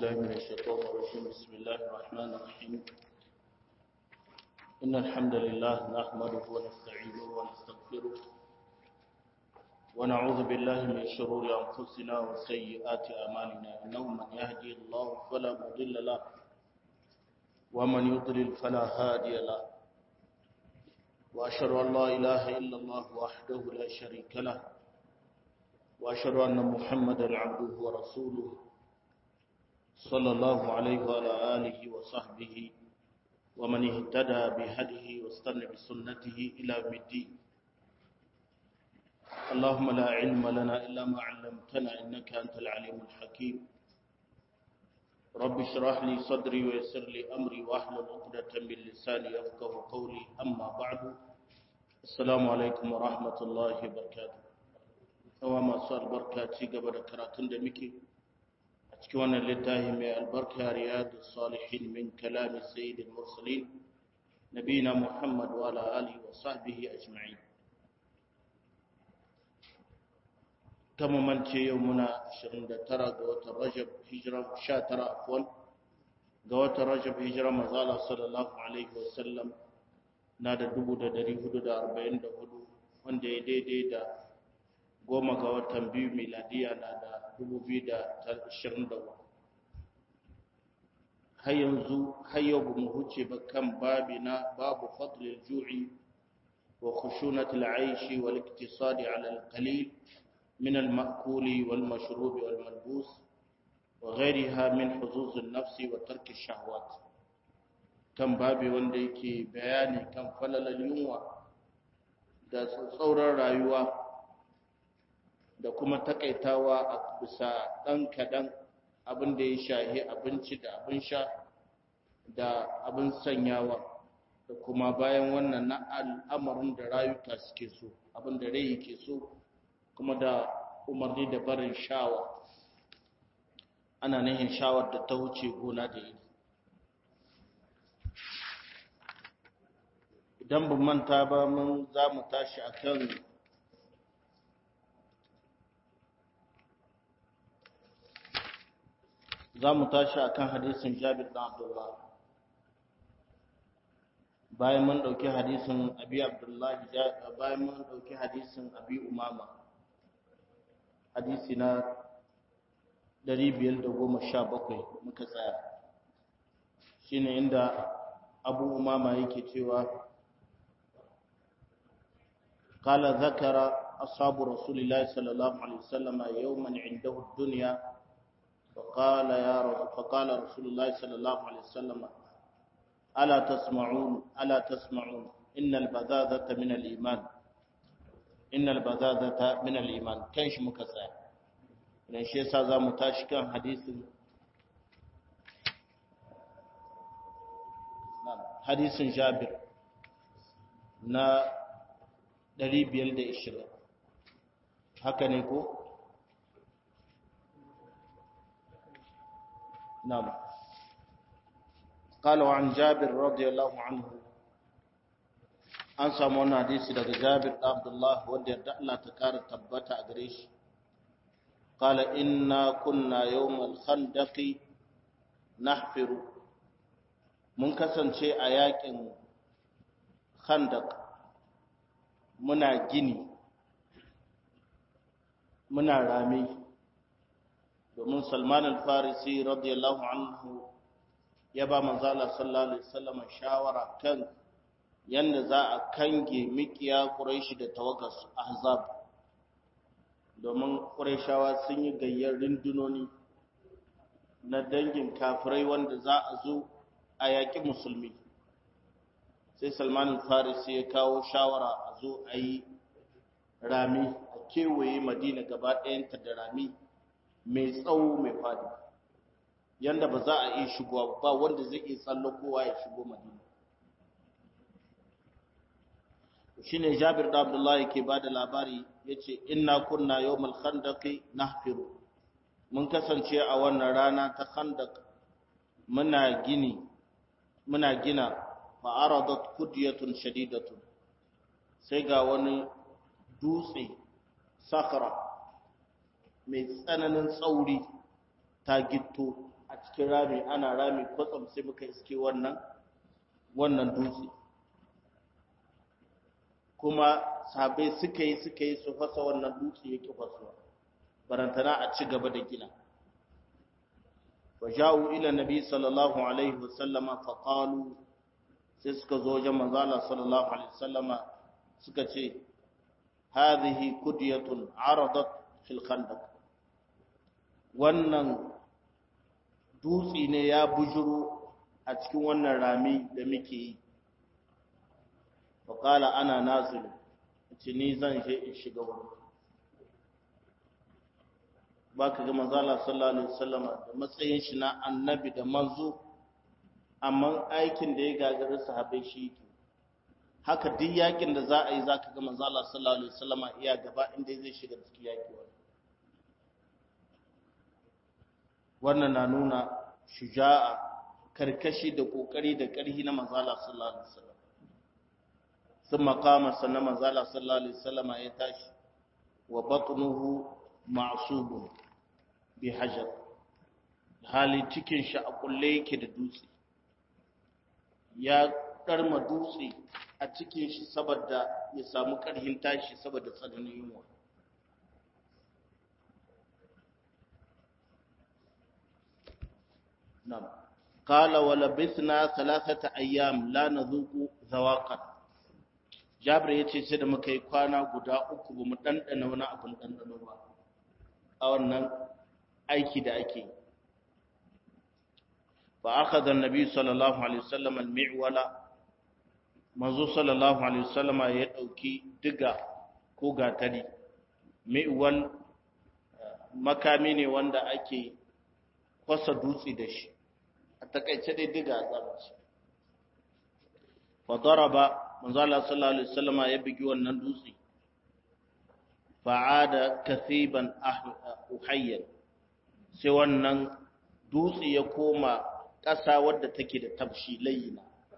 بالله من الشيطان الرجيم بسم الله الرحمن الرحيم إن الحمد لله نحمده ونستعينه ونستغفره ونعوذ بالله من شرور أنفسنا وسيئات أعمالنا إنه من يهدي الله فلا مضل له ومن يضلل فلا هادي له وأشهد أن لا إله إلا الله وحده لا شريك له وأشهد أن محمدا عبده ورسوله صلى الله عليه وعلى آله وصحبه ومن اهتدى بهديه واستنى بسنته إلى يوم الدين اللهم لا علم لنا إلا ما علمتنا إنك أنت العليم الحكيم رب اشرح لي صدري ويسر لي أمري واحلل عقدة من لساني يفقه قولي أما بعد السلام عليكم ورحمة الله وبركاته yawa masu albarka ci gaba da karatun da muke a cikin wannan littafi mai albarka riyadu salihin min kalami sayyidil mursalin nabina muhammad wa ala alihi wa sahbihi ajma'in kama mance yau muna 29 ga watan rajab hijira 19 afwan ga watan rajab hijira manzala sallallahu alaihi wa sallam na da 1444 wanda ya daidai da goma ga watan biyu miladiya na da dubu biyu da ashirin da har yanzu har yau ba mu huce ba kan babi na babu fadlil ju'i wa khushunatil aishi wal iktisadi ala al qalil min al ma'kuli wal mashrubi wal malbus wa ghayriha min huzuz an nafsi wa tark ash shahawat kan babi wanda yake bayani kan falalal yunwa da tsauran rayuwa da kuma takaitawa a bisa ɗan kaɗan abin da ya shahi abinci da abin sha da abin sanyawa da kuma bayan wannan na al'amarin da rayuka suke so abin da rai ke so kuma da umarni da barin shawa ana nihin shawar da ta wuce gona da iri idan ban manta ba mun za mu tashi akan za mu tashi a kan hadisin jabir ɗan abdullah bayan mun ɗauki hadisin abi abdullahi bayan mun ɗauki hadisin abi umama hadisi na 517 muka tsaya shine inda abu umama yake cewa قال ذكر أصحاب رسول الله صلى الله عليه وسلم يوما عنده الدنيا فقال يا رب فقال رسول الله صلى الله عليه وسلم ألا تسمعون ألا تسمعون إن البذاذة من الإيمان إن البذاذة من الإيمان كيش مكسا لأن شيء سازا متاشكا حديث حديث جابر na 520 haka ne ko نعم قال عن جابر رضي الله عنه an samu wani hadisi daga Jabir da Abdullah wanda yarda Allah ta kara tabbata a gare shi qala inna kunna yawmal khandaqi nahfiru mun kasance a yakin khandaq muna gini muna rami domin salman al-farisi radiyallahu anhu ya ba manzala sallallahu alaihi wasallam shawara kan yanda za a kange mikiya quraishi da tawagas ahzab domin quraishawa sun yi gayyar rindunoni na dangin kafirai wanda za a zo a yaƙi musulmi sai salman al-farisi ya kawo shawara a zo a yi rami a kewaye madina gaba ɗayanta da rami mai tsawo mai fadi yanda ba za a iya shigowa ba wanda zai iya tsallakowa ya shigo madina shine jabir da abdullahi yake bada labari yace inna kunna yawmal khandaqi nahfiru mun kasance a wannan rana ta khandaq muna gini muna gina fa aradat kudyatun shadidatun sai ga wani dutse sakara mai tsananin tsauri ta gitto a cikin rami ana rami kwatsam sai muka iske wannan wannan dutse kuma sabai suka yi suka yi su fasa wannan dutse yake fasuwa barantana a ci gaba da gina وجاءوا إلى النبي صلى الله عليه وسلم فقالوا sai suka zo wajen manzala sallallahu alaihi wasallama suka ce hadhihi kudyatun aradat fil khandaq wannan dutsi ne ya bujuro a cikin wannan rami da muke yi fa qala ana nazil ce ni zan je in shiga wurin baka ga manzala sallallahu alaihi wasallama da matsayin shi na annabi da manzo amma aikin da ya gagari sahabbai shi yake haka duk yakin da za a yi zaka ga manzo Allah sallallahu alaihi wasallama iya gaba inda zai shiga cikin yaki wannan na nuna shuja'a karkashi da kokari da karhi na manzo Allah sallallahu alaihi wasallam sun makama sannan manzo Allah sallallahu alaihi wasallama ya tashi wa batnuhu ma'subun bi hajar hali cikin shi a kulle yake da dutse ya karma dutse a cikin shi saboda ya samu karhin tashi saboda tsananin yunwa nam qala wa labithna thalathata ayyam la nadhuqu zawaqan jabir yace sai da muka yi kwana guda uku bamu dandana wani abun dandano ba a wannan aiki da ake yi فأخذ النبي صلى الله عليه وسلم المعول منذ صلى الله عليه وسلم يدوكي دغا ko gatari mi'wal makami ne wanda ake kwasa dutse da shi a takaice dai diga zamanci fa daraba manzo Allah sallallahu alaihi wasallam ya bigi wannan dutse fa'ada kasiban uhayyan sai wannan dutse ya koma ƙasa wadda take da tafshi layina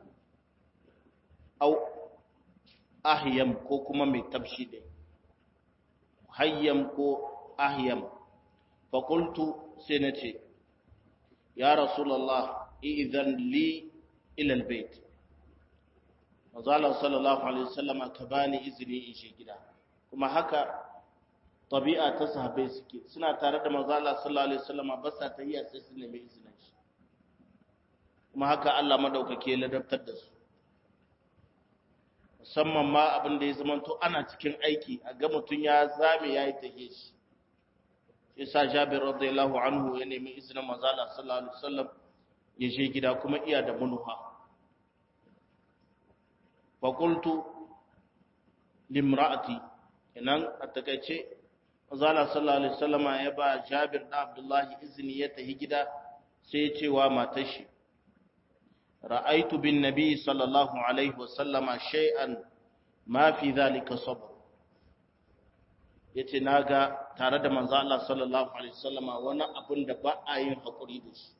au ahyam ko kuma mai tafshi dai hayyam ko ahyam fa qultu sai nace ya rasulullah idan li ila albayt mazala sallallahu alaihi wasallam ka bani izini in shi gida kuma haka tabi'a ta sahabbai suke suna tare da mazala sallallahu alaihi wasallam ba sa tahiyya sai su nemi izinin shi kuma haka Allah madaukake ya ladabtar da su musamman ma abin da ya zamanto ana cikin aiki a ga mutum ya zame ya yi tahe shi isa jabir radiyallahu anhu ya nemi izinin mazala sallallahu alaihi wasallam ya je gida kuma iya da munuha fa qultu limra'ati inan a takaice mazala sallallahu alaihi wasallama ya ba jabir da abdullahi izini ya tahi gida sai ya ce wa matar shi ra'aitu bin nabi sallallahu alaihi wasallama shay'an ma fi dhalika sabr yace naga tare da manzo Allah sallallahu alaihi wasallama wani abun da ba a yin hakuri da shi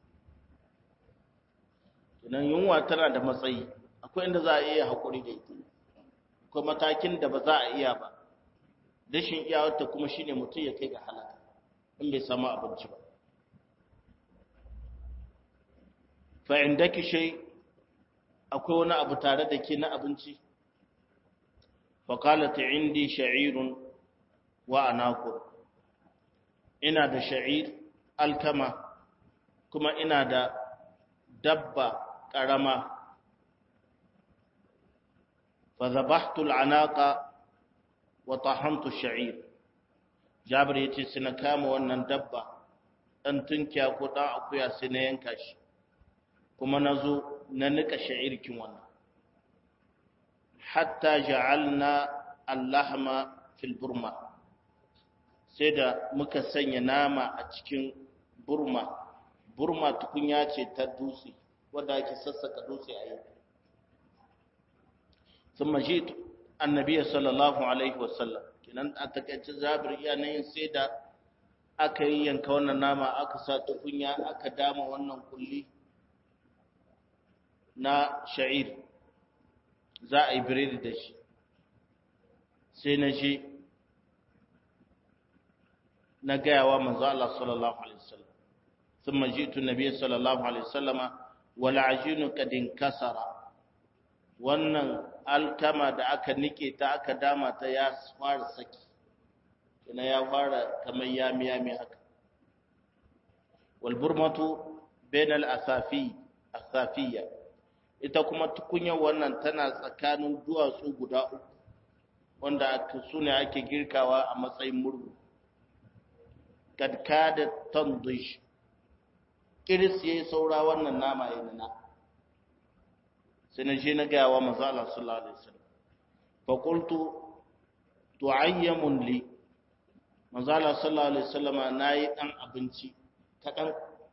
idan yunwa tana da matsayi akwai inda za a iya hakuri da ita akwai matakin da ba za a iya ba dashin iyawarta kuma shine mutum ya kai ga halaka in bai samu abinci ba fa indaki shay akwai wani abu tare da ke na abinci faƙalata indi sha'irun wa anakur ina da sha'ir alkama kuma ina da dabba ƙarama fa zabahtu al'anaqa wa tahamtu sha'ir jabir yace sai na kama wannan dabba dan tunkiya ko dan akuya sai na yanka shi kuma nazo na nika sha'irkin wannan hatta ja'alna allahma fil burma sai da muka sanya nama a cikin burma burma tukunya ce ta dutse wadda ake sassaka dutse a yi sun maji annabiya sallallahu alaihi wasallam kinan a takaice zabir iya na yin sai da aka yi yanka wannan nama aka sa tukunya aka dama wannan kulli na sha'ir za a yi biredi da shi sai na je na gayawa manzo Allah sallallahu alaihi wasallam thumma ji'tu nabiyyi sallallahu alaihi wasallama wal ajinu qad inkasara wannan alkama da aka nike ta aka dama ta ya fara saki ina ya fara kamar yami yami haka wal burmatu bainal asafi asafiyya ita kuma tukunyar wannan tana tsakanin duwatsu guda uku wanda su ne ake girkawa a matsayin murhu kadka da tandish kiris yayi saura wannan nama ya nuna sai na je na gaya wa manzo Allah sallallahu alaihi wasallam fa qultu tu'ayyamun li manzo Allah sallallahu alaihi wasallama nayi dan abinci kadan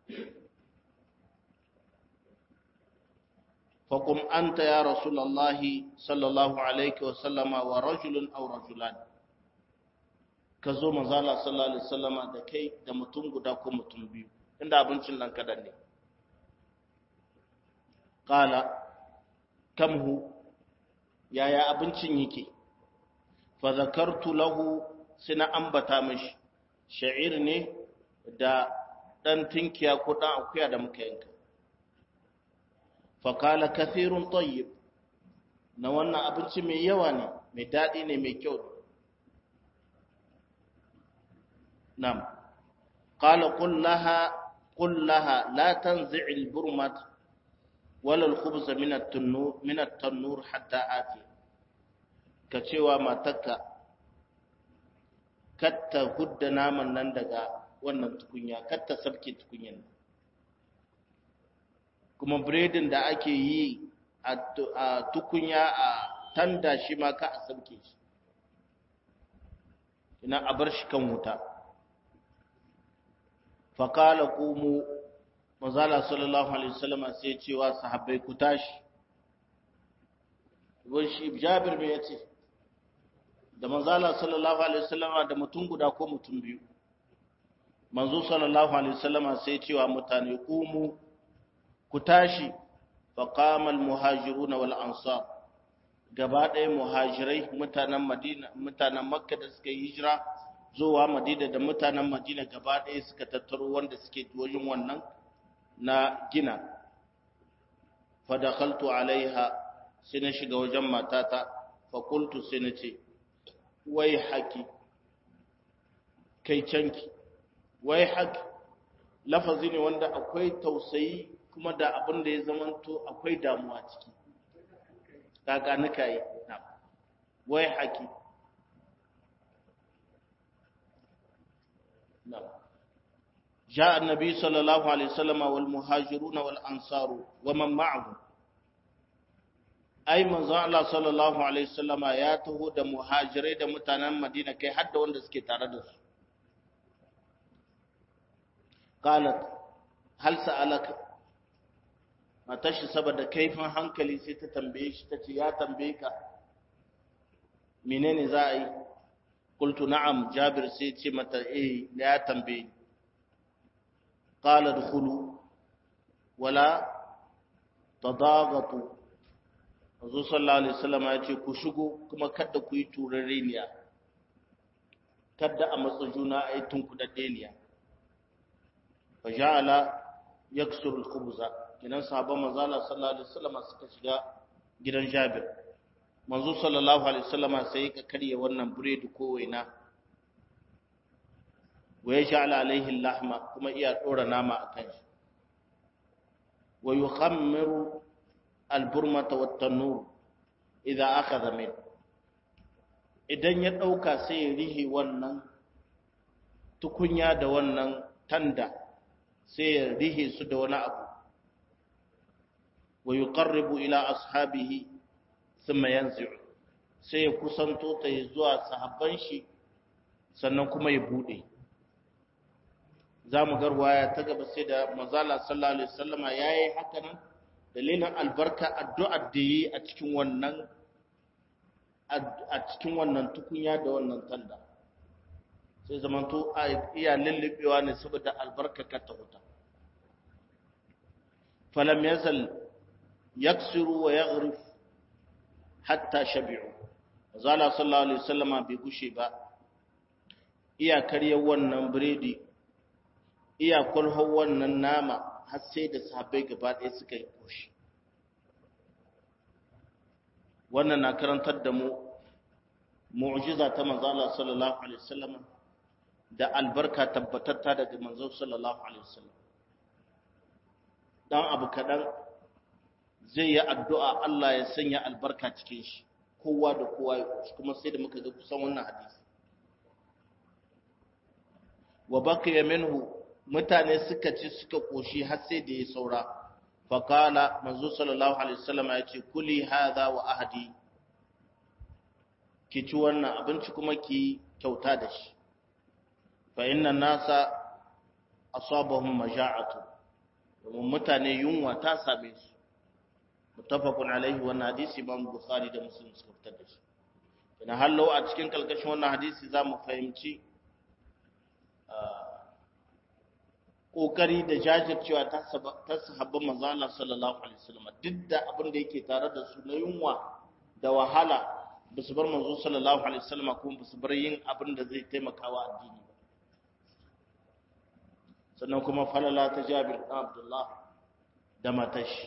فقم أنت يا رسول الله صلى الله عليه وسلم ورجل أو رجلان كزو مزالة صلى الله عليه وسلم da kai da mutum guda ko mutum biyu inda abincin nan kadan ne qala kamhu yaya abincin yake fa zakartu lahu sina ambata mishi sha'ir ne da dan tinkiya ko dan akuya da muka yanka faƙala kafirun tayyib na wannan abinci mai yawa ne mai daɗi ne mai kyau nam ƙala kullaha kullaha la tanzi'il burmat wala al-khubz min at-tannur min at-tannur hatta ati ka cewa matarka katta hudda naman nan daga wannan tukunya katta sabke tukunyan nan kuma biredin da ake yi a tukunya a tanda shi ma ka a sauke shi ina a bar shi kan wuta faƙala kumu mazala sallallahu alaihi wasallama sai cewa sahabbai ku tashi wani shi jabir mai ya ce da manzala sallallahu alaihi wasallama da mutum guda ko mutum biyu manzo sallallahu alaihi wasallama sai cewa mutane kumu ku tashi faƙamal muhajiruna wal ansar gaba ɗaya muhajirai mutanen madina mutanen makka da suka yi hijira zuwa madina da mutanen madina gaba ɗaya suka tattaro wanda suke wajen wannan na gina fadakhaltu alaiha sai na shiga wajen matata fakultu sai na ce wai haki kai canki wai haki lafazi ne wanda akwai tausayi kuma da abin da ya zamanto akwai damuwa ciki kaga nika yi wai haki جاء النبي صلى الله عليه وسلم والمهاجرون والأنصار ومن معه أي من الله صلى الله عليه وسلم ياته دا مهاجرين دا متانا مدينة كي حد وند سكي تاردس قالت هل سألك matashi saboda kaifin hankali sai ta tambaye shi ta ce ya tambaye ka menene za a yi qultu na'am jabir sai ce mata eh ya tambaye qala dkhulu wala tadaghatu Azu sallallahu alaihi wasallam ya ce ku shigo kuma kada ku yi turareniya kada a matsa juna a yi tunkudaddeniya fa ja'ala yaksuru al-khubza kinan sahabban manzala sallallahu alaihi wasallam suka shiga gidan Jabir manzo sallallahu alaihi wasallam sai ka karye wannan buredi ko waina wa yaj'al alaihi lahma kuma iya dora nama akan shi wa yukhammiru alburmata wat tanur idza akhadha min idan ya dauka sai ya rihi wannan tukunya da wannan tanda sai ya rihe su da wani abu wa yuqarribu ila ashabihi thumma yanzi'u sai ya kusanto ta zuwa sahabban shi sannan kuma ya bude zamu garwaya ta gaba sai da manzala sallallahu alaihi wasallama yayi haka nan dalilin albarka addu'ar da yi a cikin wannan a cikin wannan tukunya da wannan tanda sai zamanto iya lullubewa ne saboda albarka ka ta huta falam yazal yaksiru wa yaghrif hatta shabi'u zala sallallahu alaihi wasallama bai gushe ba iya karya wannan biredi iya kulhon wannan nama har sai da sahabbai gaba ɗaya suka yi koshi wannan na karantar da mu mu'jiza ta manzo Allah sallallahu alaihi wasallam da albarka tabbatatta daga manzo sallallahu alaihi wasallam dan abu kadan zai yi addu'a Allah ya sanya albarka cikin shi kowa da kowa ya koshi kuma sai da muka ga kusan wannan hadisi wa baqiya minhu mutane suka ci suka koshi har sai da ya saura faqala manzo sallallahu alaihi wasallam ya ce kuli hadha wa ahdi ki ci wannan abinci kuma ki kyauta da shi fa inna nasa asabahum maja'atu domin mutane yunwa ta same su muttafaqun alaihi wannan hadisi imam bukhari da muslim suka fitar da shi ina hallo a cikin kalkashin wannan hadisi zamu fahimci kokari da jajircewa ta sahabban manzo Allah sallallahu alaihi wasallam duk da abin da yake tare da su na yunwa da wahala ba su bar manzo sallallahu alaihi wasallam kuma ba su bar yin abin da zai taimaka wa addini ba sannan kuma falala ta Jabir bin Abdullah da matashi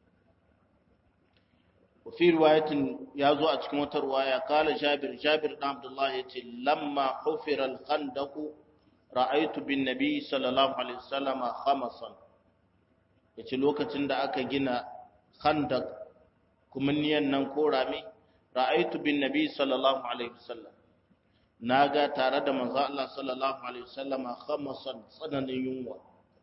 وفي رواية يازو أتكم رواية قال جابر جابر بن عبد الله يتي لما حفر الخندق رأيت بالنبي صلى الله عليه وسلم خمسا yace lokacin da aka gina khandak kumanniyan nan ko rami ra'aytu bin nabi sallallahu alaihi wasallam naga tare da manzo Allah sallallahu alaihi wasallam khamasan tsananin yunwa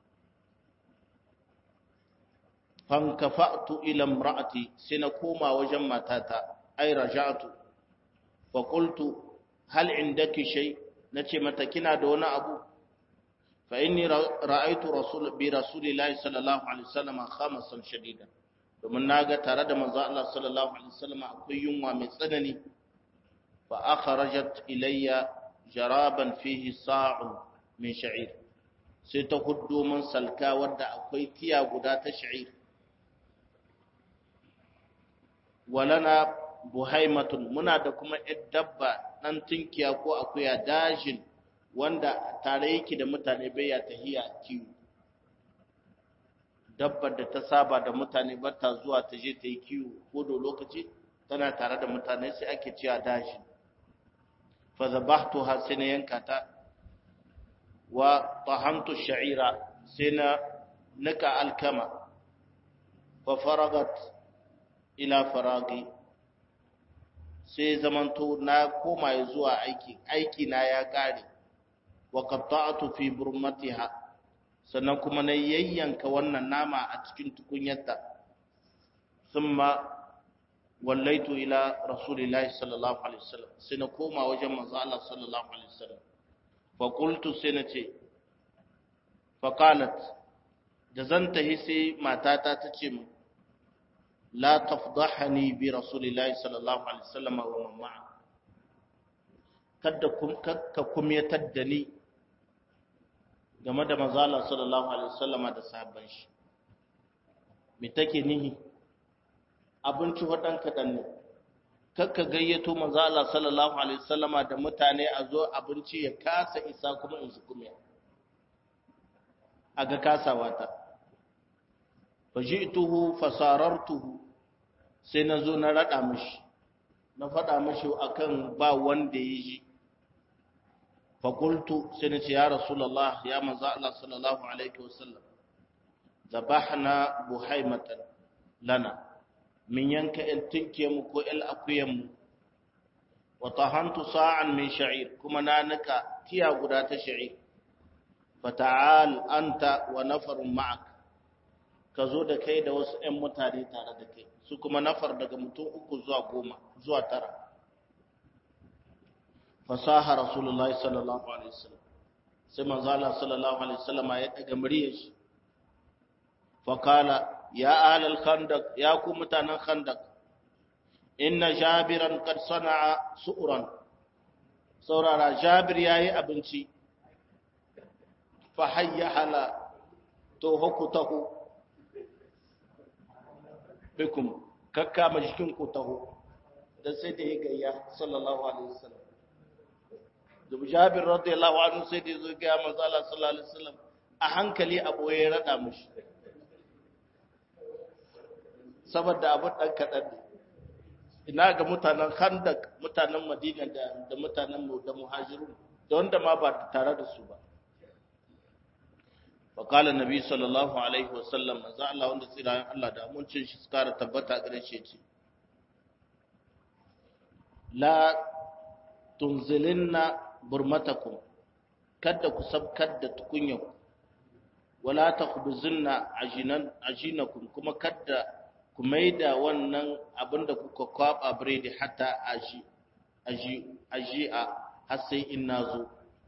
fankafa'tu ila imra'ati sai na koma wajen matata ai raja'tu fa qultu hal indaki shay nace mata kina da wani abu fa inni ra'aytu rasul bi rasulillahi sallallahu alaihi wasallam khamasan shadida domin naga tare da manzo Allah sallallahu alaihi wasallam akwai yunwa mai tsanani fa akhrajat ilayya jaraban fihi sa'un min sha'ir sai ta huddo min salka wadda akwai tiya guda ta sha'ir walana buhaimatun muna da kuma ‘yar dabba ɗan tunkiya ko akuya dajin wanda tare yake da mutane bai ya tahiya kiwo dabbar da ta saba da mutane ba ta zuwa ta je ta yi kiwo ko da lokaci tana tare da mutane sai ake cewa dajin fa zabahtu ha sai na yanka ta wa tahamtu sha'ira sai na nika alkama fa faragat ila faragi sai zamanto na koma zuwa aiki aiki na ya kare wa qatta'tu fi burmatiha sannan kuma na yayyanka wannan nama a cikin tukunyarta thumma wallaitu ila rasulillahi sallallahu alaihi wasallam sai na koma wajen manzo Allah sallallahu alaihi wasallam fa qultu sai na ce fa qalat da zan tahi sai matata ta ce mu لا تفضحني برسول الله صلى الله عليه وسلم ومن معه kada ka kumyatar da ni game da mazala sallallahu alaihi wasallama da sahabban shi me take nihi abinci wadan kadan ne kakka gayyato mazala sallallahu alaihi wasallama da mutane a zo abinci ya kasa isa kuma in su kumya aga kasawa ta faji'tuhu fasarartuhu sai na zo na rada mishi na faɗa mishi akan ba wanda ya ji fakultu sai na ce ya rasulullah ya manzo Allah sallallahu alaihi wasallam zabahna buhaimatan lana min yanka il tinke mu ko il akuyan mu wa tahantu sa'an min sha'ir kuma na nika tiya guda ta sha'ir fata'al anta wa nafarun ma'ak ka zo da kai da wasu ‘yan mutane tare da kai su kuma nafar daga mutum uku zuwa goma zuwa tara fasaha rasulullahi sallallahu alaihi wasallam sai manzala sallallahu alaihi wasallam ya daga muryar shi fakala ya ahlal khandaq ya ku mutanen khandaq inna jabiran qad sana'a su'ran saurara jabir yayi abinci fa hayya hala to hukutahu bikum kakkama jikin ku taho dan sai da ya gayya sallallahu alaihi wasallam da Jabir radiyallahu anhu sai da zo ga manzo Allah sallallahu alaihi wasallam a hankali a ɓoye ya raɗa mushi saboda abin ɗan kaɗan ne ina ga mutanen handak mutanen madina da mutanen da muhajirun da wanda ma ba tare da su ba faƙalar nabi sallallahu alaihi wasallam za Allah wanda tsirayen Allah da amincin shi kara tabbata gare shi ce la tunzilinna burmatakum kada ku sabkar da tukunyanku wala takhbuzinna ajinan ajinakum kuma kada ku maida wannan abinda kuka kwaba biredi hatta aji aji aji a har sai in nazo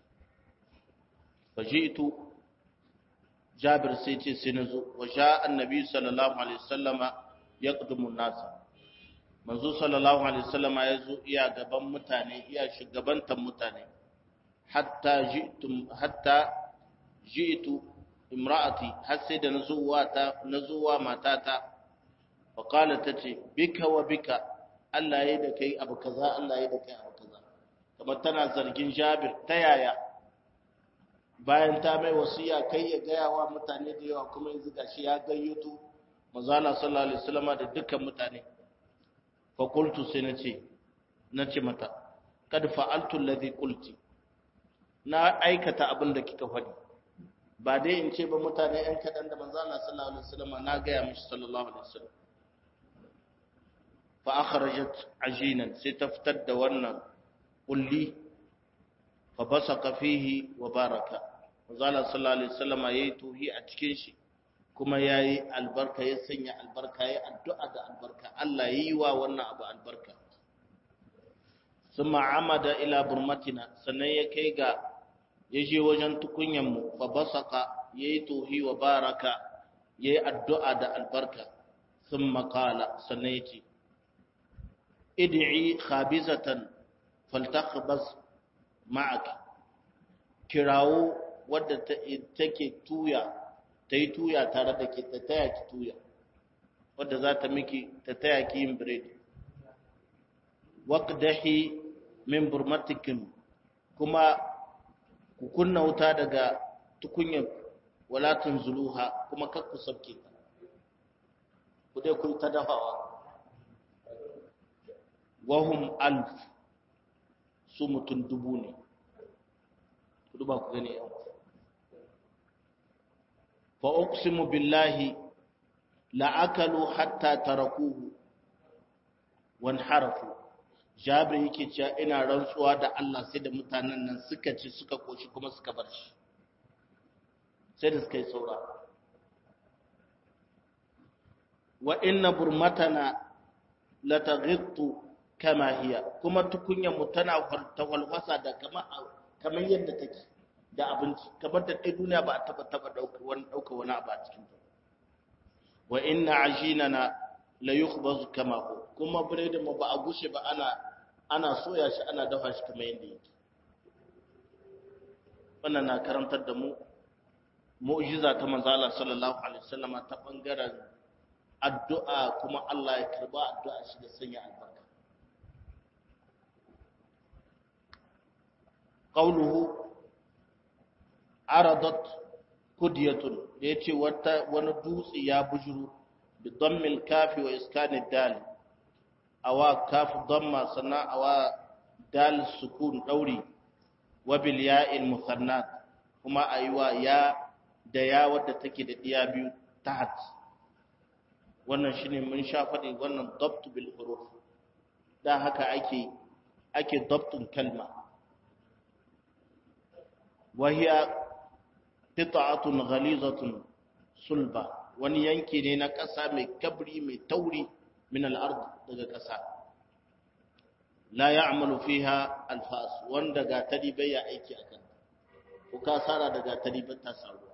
fajitu jabir sai ce sai nazo wa sha annabi sallallahu alaihi wasallama yaqdumu nasa manzo sallallahu alaihi wasallama yazo iya gaban mutane iya shugabantan mutane hatta ji'tum hatta ji'tu imra'ati har sai da nazuwa ta nazuwa matata fa qala tace bika wa bika Allah yayi da kai abu kaza Allah yayi da kai abu kaza kamar tana zargin Jabir ta yaya bayan ta mai wasiya kai ya gaya wa mutane da yawa kuma yanzu gashi ya gayyato manzo Allah sallallahu alaihi wasallam da dukkan mutane fa qultu sai nace nace mata kad fa'altu alladhi qulti na aikata abin da kika faɗi ba dai in ce ba mutane ‘yan kaɗan da manzo Allah sallallahu Alaihi wasallam na gaya mishi sallallahu Alaihi wasallam fa akhrajat ajinan sai ta fitar da wannan kulli fa basaka fihi wa baraka manzo Allah sallallahu Alaihi wasallam yayi tuhi a cikin shi kuma yayi albarka ya sanya albarka yayi addu'a da albarka Allah yayi wa wannan abu albarka summa amada ila burmatina sannan ya kai ga ya je wajen tukunyanmu fa basaka ya yi tohi wa baraka ya yi addu'a da albarka sun makala sannan ya ce idi'i khabizatan faltakbas ma'ak kirawo wadda take tuya ta yi tuya tare da ke ta taya ki tuya wadda za ta miki ta taya ki yin biredi waƙdahi min burmatikin kuma ku kunna wuta daga tukunyar walatun zuluha kuma kar ku sabke ta ku dai ku ta dafawa wahum alf su mutum dubu ne ku duba ku gani yan fa uqsimu billahi la akalu hatta tarakuhu wan harafu jabir yake cewa ina rantsuwa da Allah sai da mutanen nan suka ci suka koshi kuma suka bar shi sai da suka yi saura wa inna burmatana la taghittu kama hiya kuma tukunyar mu tana tawalwasa da kama kamar yadda take da abinci kamar da dai duniya ba a taba taba dauka wani dauka wani abu a cikin ta wa inna ajinana la yukhbazu kama hu kuma biredin mu ba a gushe ba ana ana soya shi ana dafa shi kamar yadda yake wannan na karantar da mu mu'jiza ta manzo Allah sallallahu alaihi wasallama ta bangaren addu'a kuma Allah ya karba addu'a shi da sanya albarka qawluhu aradat kudyatun yace wata wani dutse ya bujuru bi dammil kafi wa iskanid dal awa kafu damma sana awa dal sukun dauri wa bil ya'il muthannat kuma aywa ya da ya wadda take da diya biyu tahat wannan shine mun sha faɗi wannan dabt bil huruf da haka ake ake dabtun kalma wa hiya qita'atun ghalizatun sulba wani yanki ne na ƙasa mai kabri mai tauri min al-ard daga ƙasa la ya'malu fiha al-fas wanda ga tari bai ya aiki akan ko ka sara daga tari ba ta saru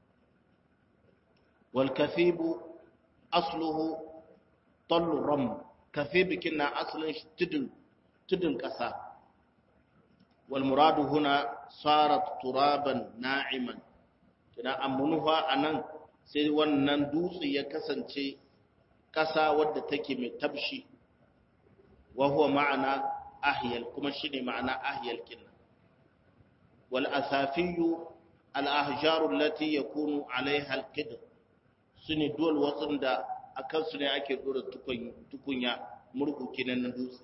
wal kathibu asluhu tallu ram kathib kinna aslin tudun tudun ƙasa wal muradu huna sarat turaban na'iman kina amunuha anan sai wannan dutse ya kasance ƙasa wadda take mai tabshi wa huwa ma'ana ahyal kuma shine ma'ana ahyal kinna wal asafiyu al-ahjaru allati yakunu alaiha al-qidr sune duwal wasan da akan su ne ake dora tukunya murku kenan na dutse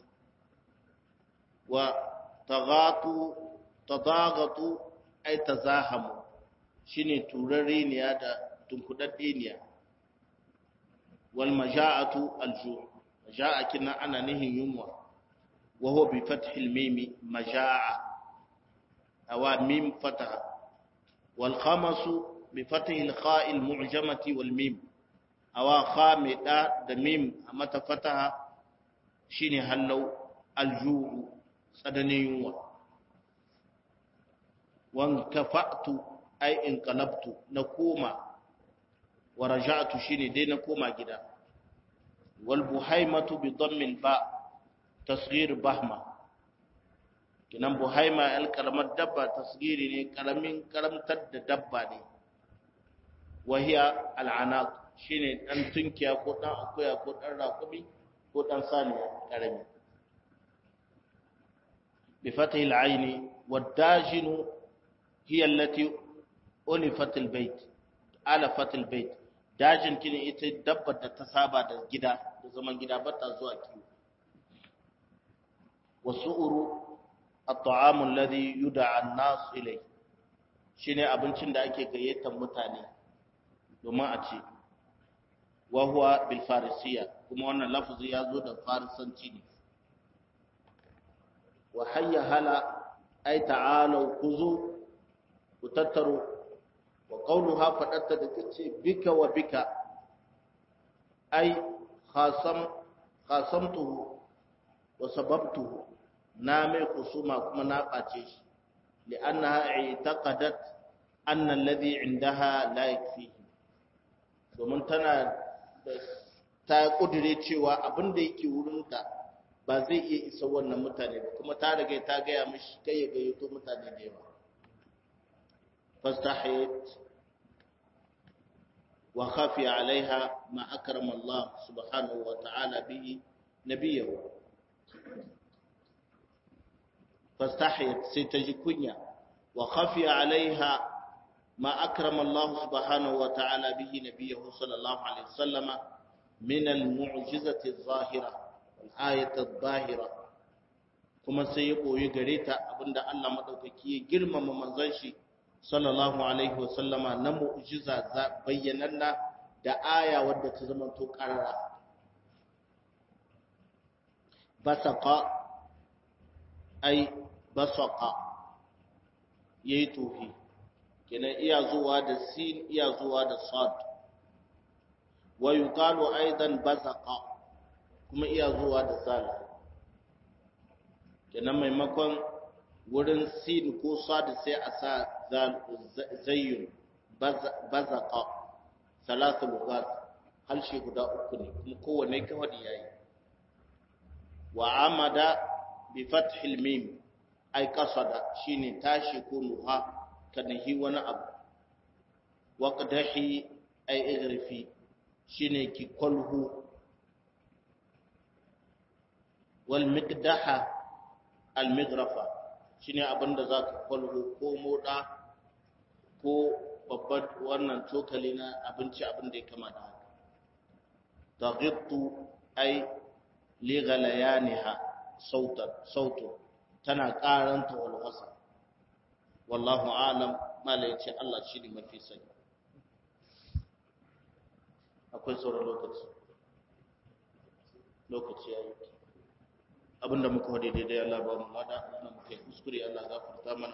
wa taghatu tadagatu ay tazahamu shine turareniya da tunkudaddeniya wal maja'atu al-ju' maja'a kina ana nihin yunwa wa huwa bi fathil mim maja'a awa mim fataha wal khamasu bi fathil kha'il mu'jamati wal mim awa khamida da mim a mata fataha shine hallau al-ju' tsananin yunwa wan kafa'tu ay in qalabtu na koma wa raja'tu shine dai na koma gida wal buhaimatu bi dhammil ba tasghir bahma kinan buhaima al karamar dabba tasghiri ne karamin karamtar da dabba ne wa hiya al anaq shine dan tunkiya ko dan akuya ko dan rakubi ko dan saniya karami bi fathi al aini wad dajinu hiya allati ulifat al bayt alafat al bayt dajin kine ita dabbar da ta saba da gida da zaman gida ba ta zuwa kiwo wasu'uru at-ta'amu alladhi yud'a an-nas ilay shine abincin da ake gayyatar mutane domin a ci wa huwa bil farisiyya kuma wannan lafazi ya zo da farisanci ne wa hayya hala ay ta'alu kuzu ku tattaro wa qawluha fadatta da tace bika wa bika ay khasam khasamtuhu wa sababtuhu na mai kusuma kuma na ɓace shi li'annaha i'taqadat anna alladhi indaha la yakfihi domin tana ta kudure cewa abin da yake wurinka ba zai iya isa wannan mutane ba kuma ta riga ta gaya mishi kai ya gayyato mutane da yawa fastahiyat wa khafiya alaiha ma akrama Allah subhanahu wa ta'ala bihi nabiyahu فاستحيت سيتجي كنيا وخفي عليها ما أكرم الله سبحانه وتعالى به نبيه صلى الله عليه وسلم من المعجزة الظاهرة والآية الظاهرة كما سيقو يقريتا أبند الله مدوكي جرم ممنزنشي صلى الله عليه وسلم نمعجزة بيننا da aya wadda ta zama to karara basaka ai basaka ya yi tofi kenan iya zuwa da sin iya zuwa da sad wa yuqalu aidan basaka kuma iya zuwa da zal kenan maimakon wurin sin ko sad sai a sa zayyun bazaka salatu lugat halshe guda uku ne kuma kowanne kawai yayi wa amada bi fathil mim ay qasada shine tashi ko nuha kanahi wani abu wa qadahi ay igrifi shine ki kolhu wal miqdaha al mighrafa shine abinda zaka kolhu ko moda ko babban wannan cokali na abinci abinda ya kama da haka taghittu ay li ghalayaniha sautan sautu tana karanta walwasa wallahu alam mala yace Allah shi ne mafi sani akwai sauran lokaci lokaci yayi abinda muka wade daidai Allah ba mu lada abinda muka yi kuskure Allah gafarta mana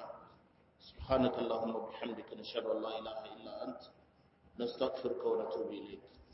subhanakallahumma bihamdika nashhadu an la ilaha illa anta nastaghfiruka wa natubu ilayk